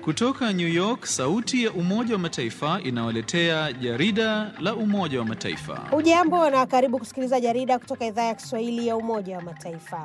Kutoka New York, sauti ya Umoja wa Mataifa inawaletea jarida la Umoja wa Mataifa. Hujambo na karibu kusikiliza jarida kutoka idhaa ya Kiswahili ya Umoja wa Mataifa.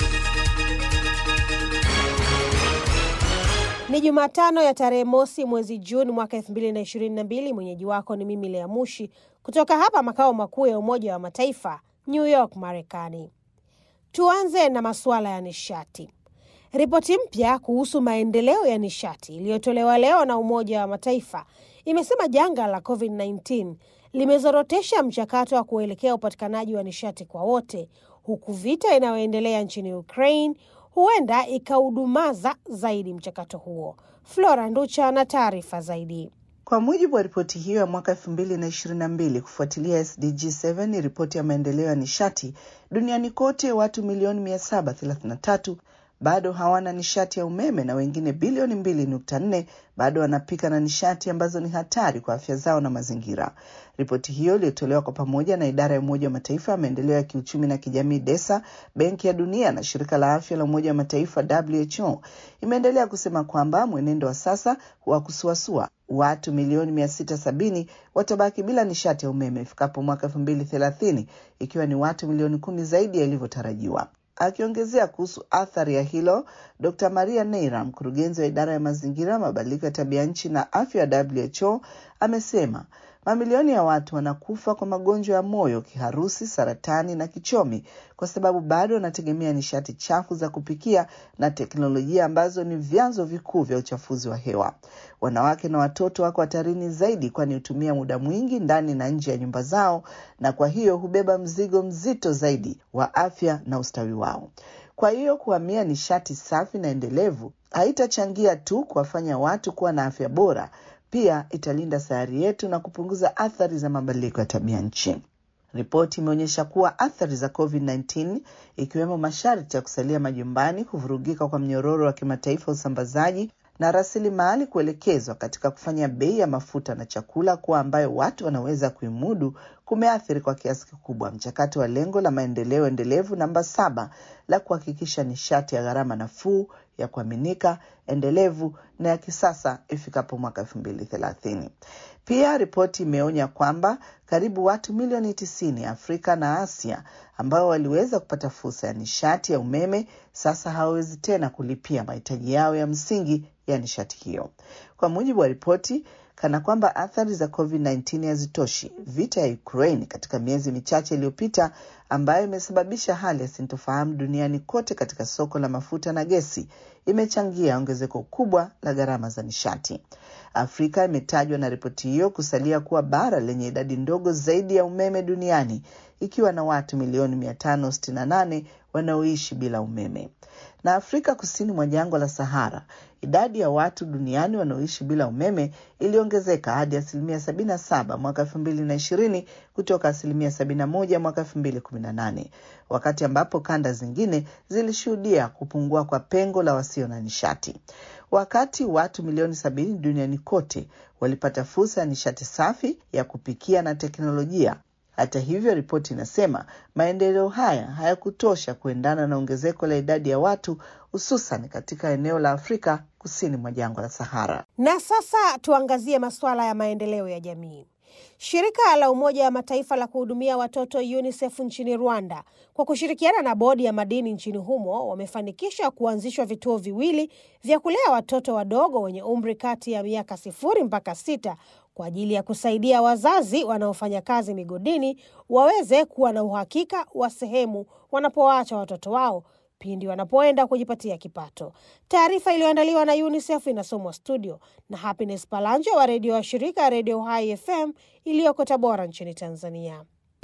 Ni Jumatano ya tarehe mosi mwezi Juni mwaka 2022. Mwenyeji wako ni mimi Lea Mushi kutoka hapa makao makuu ya Umoja wa Mataifa, New York, Marekani. Tuanze na masuala ya nishati. Ripoti mpya kuhusu maendeleo ya nishati iliyotolewa leo na Umoja wa Mataifa imesema janga la COVID-19 limezorotesha mchakato wa kuelekea upatikanaji wa nishati kwa wote, huku vita inayoendelea nchini Ukraine huenda ikaudumaza zaidi mchakato huo. Flora Nducha na taarifa zaidi. Kwa mujibu wa ripoti hiyo ya mwaka elfu mbili na ishirini na mbili kufuatilia SDG 7 ni ripoti ya maendeleo ya nishati duniani kote, watu milioni mia saba thelathini na tatu bado hawana nishati ya umeme na wengine bilioni mbili nukta nne bado wanapika na nishati ambazo ni hatari kwa afya zao na mazingira. Ripoti hiyo iliyotolewa kwa pamoja na idara ya Umoja wa Mataifa ya maendeleo ya kiuchumi na kijamii DESA, Benki ya Dunia na shirika la afya la Umoja wa Mataifa WHO imeendelea kusema kwamba mwenendo wa sasa wa kusuasua watu milioni mia sita sabini watabaki bila nishati ya umeme ifikapo mwaka elfu mbili thelathini ikiwa ni watu milioni kumi zaidi yalivyotarajiwa. Akiongezea kuhusu athari ya hilo, Dr Maria Neira, mkurugenzi wa idara ya mazingira, mabadiliko ya tabia nchi na afya ya WHO, amesema mamilioni ya watu wanakufa kwa magonjwa ya moyo, kiharusi, saratani na kichomi kwa sababu bado wanategemea nishati chafu za kupikia na teknolojia ambazo ni vyanzo vikuu vya uchafuzi wa hewa. Wanawake na watoto wako hatarini zaidi, kwani hutumia muda mwingi ndani na nje ya nyumba zao, na kwa hiyo hubeba mzigo mzito zaidi wa afya na ustawi wao. Kwa hiyo kuhamia nishati safi na endelevu haitachangia tu kuwafanya watu kuwa na afya bora, pia italinda sayari yetu na kupunguza athari za mabadiliko ya tabia nchi. Ripoti imeonyesha kuwa athari za COVID-19 ikiwemo masharti ya kusalia majumbani, kuvurugika kwa mnyororo wa kimataifa usambazaji na rasilimali kuelekezwa katika kufanya bei ya mafuta na chakula kuwa ambayo watu wanaweza kuimudu kumeathiri kwa kiasi kikubwa mchakato wa lengo la maendeleo endelevu namba saba la kuhakikisha nishati ya gharama nafuu ya kuaminika endelevu na ya kisasa ifikapo mwaka elfu mbili thelathini. Pia ripoti imeonya kwamba karibu watu milioni tisini Afrika na Asia ambao waliweza kupata fursa ya nishati ya umeme sasa hawawezi tena kulipia mahitaji yao ya msingi ya nishati hiyo. Kwa mujibu wa ripoti, kana kwamba athari za COVID-19 hazitoshi, vita ya Ukraine katika miezi michache iliyopita, ambayo imesababisha hali ya sintofahamu duniani kote katika soko la mafuta na gesi, imechangia ongezeko kubwa la gharama za nishati. Afrika imetajwa na ripoti hiyo kusalia kuwa bara lenye idadi ndogo zaidi ya umeme duniani ikiwa na watu milioni 568 wanaoishi bila umeme. Na Afrika kusini mwa jangwa la Sahara, idadi ya watu duniani wanaoishi bila umeme iliongezeka hadi asilimia 77 mwaka 2020 kutoka asilimia 71 mwaka 2018, wakati ambapo kanda zingine zilishuhudia kupungua kwa pengo la wasio na nishati. Wakati watu milioni sabini duniani kote walipata fursa ya nishati safi ya kupikia na teknolojia. Hata hivyo, ripoti inasema maendeleo haya hayakutosha kuendana na ongezeko la idadi ya watu hususan katika eneo la Afrika kusini mwa jangwa la Sahara. Na sasa tuangazie masuala ya maendeleo ya jamii. Shirika la Umoja wa Mataifa la kuhudumia watoto UNICEF nchini Rwanda kwa kushirikiana na bodi ya madini nchini humo wamefanikisha kuanzishwa vituo viwili vya kulea watoto wadogo wenye umri kati ya miaka sifuri mpaka sita kwa ajili ya kusaidia wazazi wanaofanya kazi migodini waweze kuwa na uhakika wa sehemu wanapowaacha watoto wao pindi wanapoenda kujipatia kipato. Taarifa iliyoandaliwa na UNICEF inasomwa studio na Happiness Palanjo wa redio wa shirika Redio Hai FM iliyoko Tabora nchini Tanzania.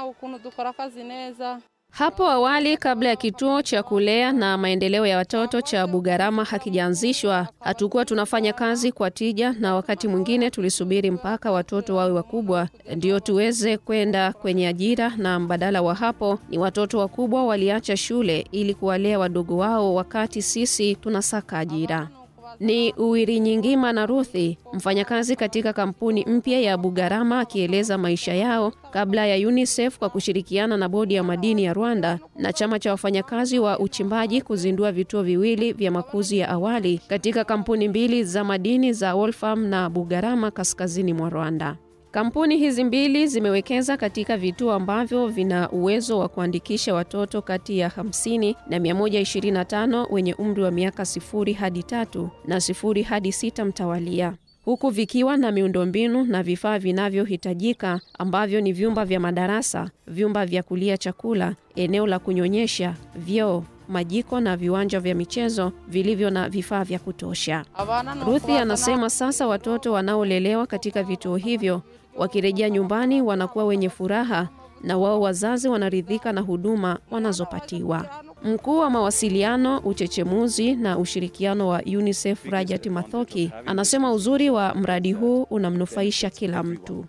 Hapo awali kabla ya kituo cha kulea na maendeleo ya watoto cha Bugarama hakijaanzishwa, hatukuwa tunafanya kazi kwa tija, na wakati mwingine tulisubiri mpaka watoto wawe wakubwa ndio tuweze kwenda kwenye ajira, na mbadala wa hapo ni watoto wakubwa waliacha shule ili kuwalea wadogo wao wakati sisi tunasaka ajira. Ni Uwirinyingima na Ruthi, mfanyakazi katika kampuni mpya ya Bugarama, akieleza maisha yao kabla ya UNICEF kwa kushirikiana na bodi ya madini ya Rwanda na chama cha wafanyakazi wa uchimbaji kuzindua vituo viwili vya makuzi ya awali katika kampuni mbili za madini za Wolfram na Bugarama kaskazini mwa Rwanda. Kampuni hizi mbili zimewekeza katika vituo ambavyo vina uwezo wa kuandikisha watoto kati ya 50 na 125 wenye umri wa miaka sifuri hadi tatu na sifuri hadi sita mtawalia huku vikiwa na miundombinu na vifaa vinavyohitajika ambavyo ni vyumba vya madarasa, vyumba vya kulia chakula, eneo la kunyonyesha, vyoo, majiko na viwanja vya michezo vilivyo na vifaa vya kutosha. Ruthi anasema sasa watoto wanaolelewa katika vituo hivyo wakirejea nyumbani wanakuwa wenye furaha na wao wazazi wanaridhika na huduma wanazopatiwa. Mkuu wa mawasiliano, uchechemuzi na ushirikiano wa UNICEF Rajat Mathoki anasema uzuri wa mradi huu unamnufaisha kila mtu.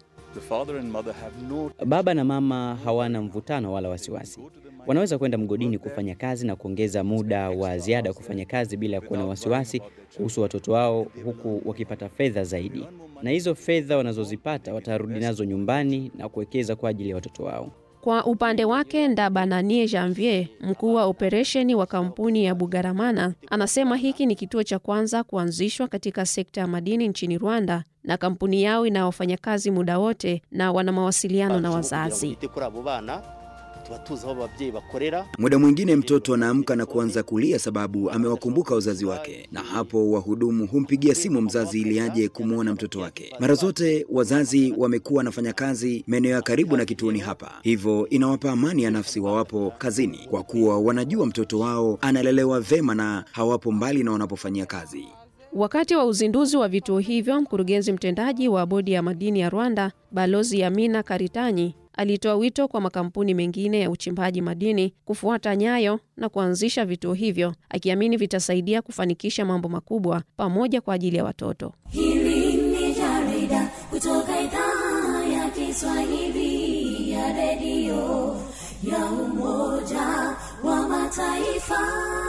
Baba na mama hawana mvutano wala wasiwasi. Wanaweza kwenda mgodini kufanya kazi na kuongeza muda wa ziada kufanya kazi bila ya kuwa na wasiwasi kuhusu watoto wao, huku wakipata fedha zaidi, na hizo fedha wanazozipata watarudi nazo nyumbani na kuwekeza kwa ajili ya watoto wao. Kwa upande wake Ndabananie Janvier, mkuu wa operesheni wa kampuni ya Bugaramana, anasema hiki ni kituo cha kwanza kuanzishwa katika sekta ya madini nchini Rwanda, na kampuni yao ina wafanyakazi muda wote na wana mawasiliano na wazazi. Muda mwingine mtoto anaamka na kuanza kulia sababu amewakumbuka wazazi wake, na hapo wahudumu humpigia simu mzazi ili aje kumwona mtoto wake. Mara zote wazazi wamekuwa wanafanya kazi maeneo ya karibu na kituoni hapa, hivyo inawapa amani ya nafsi wawapo kazini, kwa kuwa wanajua mtoto wao analelewa vema na hawapo mbali na wanapofanyia kazi. Wakati wa uzinduzi wa vituo hivyo, mkurugenzi mtendaji wa bodi ya madini ya Rwanda, Balozi Amina Karitanyi, alitoa wito kwa makampuni mengine ya uchimbaji madini kufuata nyayo na kuanzisha vituo hivyo, akiamini vitasaidia kufanikisha mambo makubwa pamoja kwa ajili ya watoto. Hili ni jarida kutoka idhaa ya Kiswahili ya redio ya Umoja wa Mataifa.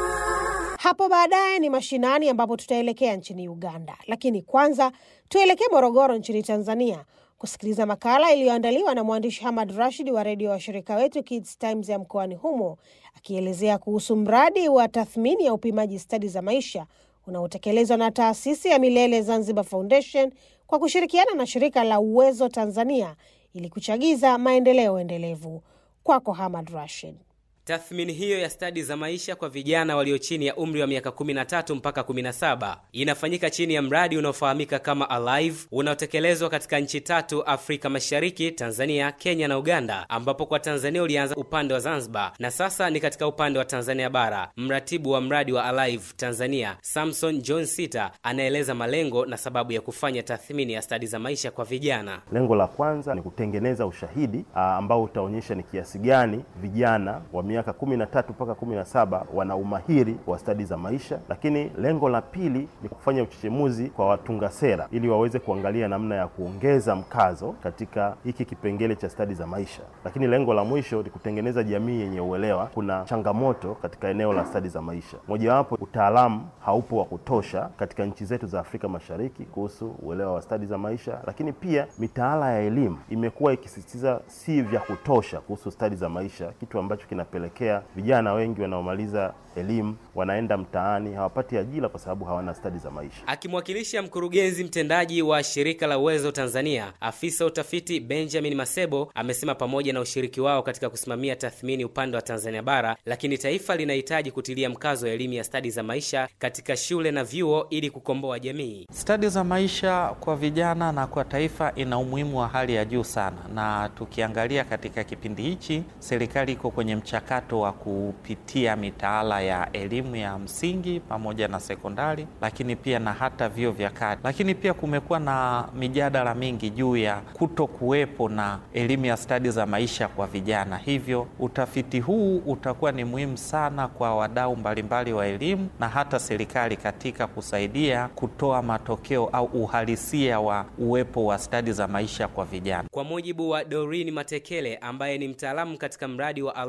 Hapo baadaye ni mashinani ambapo tutaelekea nchini Uganda, lakini kwanza tuelekee Morogoro nchini Tanzania kusikiliza makala iliyoandaliwa na mwandishi Hamad Rashid wa redio wa shirika wetu Kids Times ya mkoani humo, akielezea kuhusu mradi wa tathmini ya upimaji stadi za maisha unaotekelezwa na taasisi ya Milele Zanzibar Foundation kwa kushirikiana na shirika la Uwezo Tanzania ili kuchagiza maendeleo endelevu. Kwako Hamad Rashid. Tathmini hiyo ya stadi za maisha kwa vijana walio chini ya umri wa miaka 13 mpaka 17 inafanyika chini ya mradi unaofahamika kama Alive unaotekelezwa katika nchi tatu Afrika Mashariki, Tanzania, Kenya na Uganda, ambapo kwa Tanzania ulianza upande wa Zanzibar na sasa ni katika upande wa Tanzania bara. Mratibu wa mradi wa Alive Tanzania, Samson John Sita, anaeleza malengo na sababu ya kufanya tathmini ya stadi za maisha kwa vijana. Lengo la kwanza ni kutengeneza ushahidi aa, ambao utaonyesha ni kiasi gani vijana wa miaka 13 mpaka 17 wana umahiri wa stadi za maisha, lakini lengo la pili ni kufanya uchechemuzi kwa watunga sera ili waweze kuangalia namna ya kuongeza mkazo katika hiki kipengele cha stadi za maisha, lakini lengo la mwisho ni kutengeneza jamii yenye uelewa. Kuna changamoto katika eneo la stadi za maisha, mojawapo utaalamu haupo wa kutosha katika nchi zetu za Afrika Mashariki kuhusu uelewa wa stadi za maisha, lakini pia mitaala ya elimu imekuwa ikisisitiza si vya kutosha kuhusu stadi za maisha, kitu ambacho kinapelekea vijana wengi wanaomaliza elimu wanaenda mtaani, hawapati ajira kwa sababu hawana stadi za maisha. Akimwakilisha mkurugenzi mtendaji wa shirika la Uwezo Tanzania, afisa utafiti Benjamin Masebo amesema pamoja na ushiriki wao katika kusimamia tathmini upande wa Tanzania bara, lakini taifa linahitaji kutilia mkazo wa elimu ya stadi za maisha katika shule na vyuo ili kukomboa jamii. Stadi za maisha kwa vijana na kwa taifa ina umuhimu wa hali ya juu sana, na tukiangalia katika kipindi hichi, serikali iko kwenye mchakato wa kupitia mitaala ya elimu ya msingi pamoja na sekondari, lakini pia na hata vyuo vya kati. Lakini pia kumekuwa na mijadala mingi juu ya kuto kuwepo na elimu ya stadi za maisha kwa vijana, hivyo utafiti huu utakuwa ni muhimu sana kwa wadau mbalimbali wa elimu na hata serikali katika kusaidia kutoa matokeo au uhalisia wa uwepo wa stadi za maisha kwa vijana. Kwa mujibu wa Doreen Matekele ambaye ni mtaalamu katika mradi wa Alive,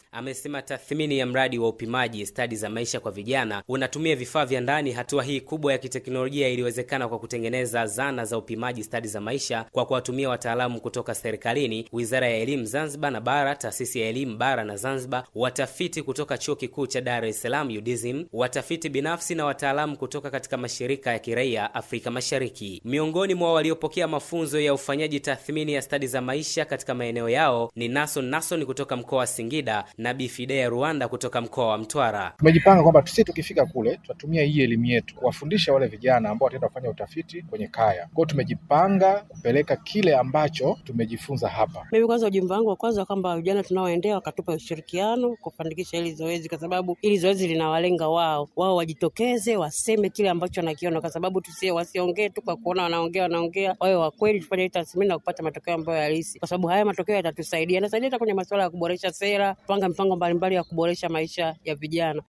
amesema tathmini ya mradi wa upimaji stadi za maisha kwa vijana unatumia vifaa vya ndani. Hatua hii kubwa ya kiteknolojia iliwezekana kwa kutengeneza zana za upimaji stadi za maisha kwa kuwatumia wataalamu kutoka serikalini, Wizara ya Elimu Zanzibar na Bara, Taasisi ya Elimu Bara na Zanzibar, watafiti kutoka Chuo Kikuu cha Dar es Salaam UDSM, watafiti binafsi na wataalamu kutoka katika mashirika ya kiraia Afrika Mashariki. Miongoni mwa waliopokea mafunzo ya ufanyaji tathmini ya stadi za maisha katika maeneo yao ni Nason Nason kutoka mkoa wa Singida na Bifidea Rwanda kutoka mkoa wa Mtwara. Tumejipanga kwamba sisi tukifika kule tutatumia hii elimu yetu kuwafundisha wale vijana ambao wataenda kufanya utafiti kwenye kaya. Kwa hiyo tumejipanga kupeleka kile ambacho tumejifunza hapa. Mimi kwanza, ujumbe wangu wa kwanza kwamba vijana tunaoendea wakatupa ushirikiano kufanikisha hili zoezi, kwa sababu hili zoezi linawalenga wao, wao wajitokeze, waseme kile ambacho wanakiona, kwa sababu tusie wasiongee tu kwa kuona wanaongea wanaongea, wawe wa kweli, tufanye hii tathmini na kupata matokeo ambayo halisi, kwa sababu haya matokeo yatatusaidia, yanasaidia hata kwenye masuala ya kuboresha sera, kupanga mipango mbalimbali ya kuboresha maisha ya vijana.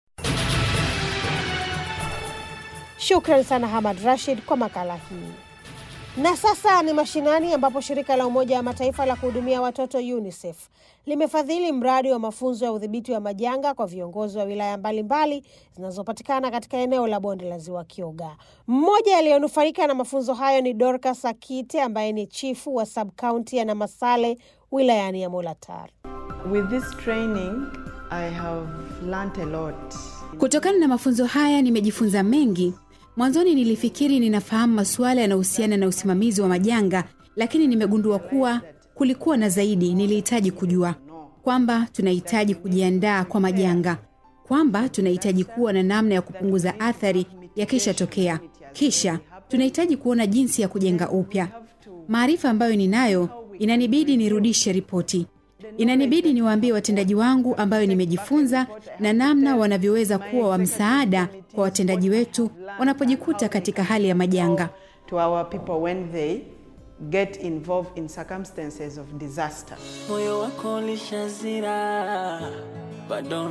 Shukran sana Hamad Rashid kwa makala hii. Na sasa ni mashinani, ambapo shirika la Umoja wa Mataifa la kuhudumia watoto UNICEF limefadhili mradi wa mafunzo ya udhibiti wa majanga kwa viongozi wa wilaya mbalimbali zinazopatikana katika eneo la bonde la ziwa Kyoga. Mmoja aliyonufaika na mafunzo hayo ni Dorcas Akite ambaye ni chifu wa subkaunti ya Namasale wilayani ya Molatar. With this training, I have learnt a lot. Kutokana na mafunzo haya nimejifunza mengi. Mwanzoni nilifikiri ninafahamu masuala yanayohusiana na usimamizi wa majanga, lakini nimegundua kuwa kulikuwa na zaidi. Nilihitaji kujua kwamba tunahitaji kujiandaa kwa majanga, kwamba tunahitaji kuwa na namna ya kupunguza athari yakishatokea, kisha tunahitaji kuona jinsi ya kujenga upya. Maarifa ambayo ninayo inanibidi nirudishe ripoti inanibidi niwaambie watendaji wangu ambayo nimejifunza na namna wanavyoweza kuwa wa msaada kwa watendaji wetu wanapojikuta katika hali ya majanga. To our people when they get involved in circumstances of disaster. Moyo wako ulishazira, bado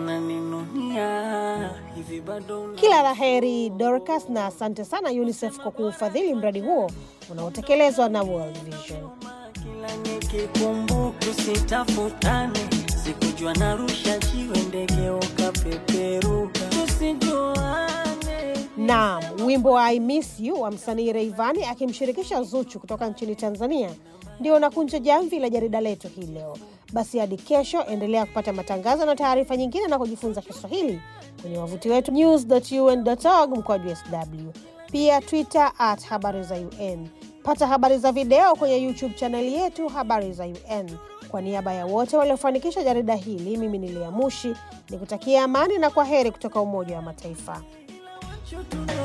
unaninunia hivi, bado una... Kila la heri Dorcas, na asante sana UNICEF kwa kuufadhili mradi huo unaotekelezwa na World Vision. Kila nikikumbuka tusitafutane, sikujua narusha jiwe ndege ukapeperuka, tusijuane. Naam, wimbo wa I Miss You wa msanii Rayvanny akimshirikisha Zuchu kutoka nchini Tanzania ndio unakunja jamvi la jarida letu hii leo. Basi hadi kesho, endelea kupata matangazo na taarifa nyingine na kujifunza Kiswahili kwenye wavuti wetu news.un.org mkwaju sw, pia Twitter at habari za UN. Pata habari za video kwenye YouTube chaneli yetu habari za UN. Kwa niaba ya wote waliofanikisha jarida hili, mimi ni Lea Mushi nikutakia amani na kwa heri kutoka Umoja wa Mataifa. Shoot